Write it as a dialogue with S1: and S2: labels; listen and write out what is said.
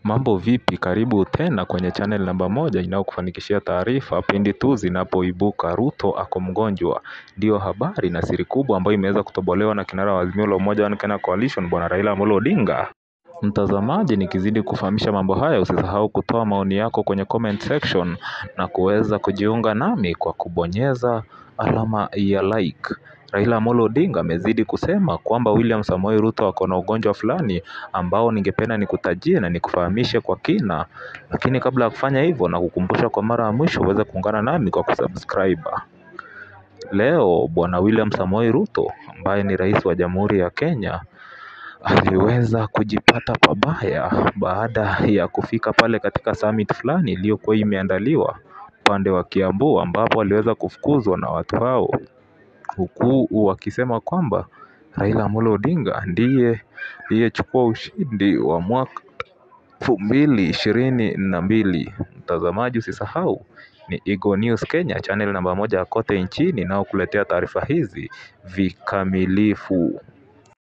S1: Mambo vipi karibu tena kwenye channel namba moja inayokufanikishia taarifa pindi tu zinapoibuka Ruto ako mgonjwa. Ndiyo habari na siri kubwa ambayo imeweza kutobolewa na kinara wa Azimio la Umoja One Kenya Coalition bwana Raila Amolo Odinga. Mtazamaji, nikizidi kufahamisha mambo haya, usisahau kutoa maoni yako kwenye comment section na kuweza kujiunga nami kwa kubonyeza alama ya like. Raila Amolo Odinga amezidi kusema kwamba William Samoei Ruto ako na ugonjwa fulani ambao ningependa nikutajie na nikufahamishe kwa kina, lakini kabla ya kufanya hivyo na kukumbusha kwa mara ya mwisho uweze kuungana nami kwa kusubscribe. Leo bwana William Samoei Ruto ambaye ni rais wa Jamhuri ya Kenya aliweza kujipata pabaya baada ya kufika pale katika summit fulani iliyokuwa imeandaliwa upande wa Kiambu ambapo aliweza kufukuzwa na watu hao huku wakisema kwamba Raila Amolo Odinga ndiye aliyechukua ushindi wa mwaka elfu mbili ishirini na mbili. Mtazamaji, usisahau ni Eagle News Kenya, channel namba moja kote nchini inayokuletea taarifa hizi vikamilifu.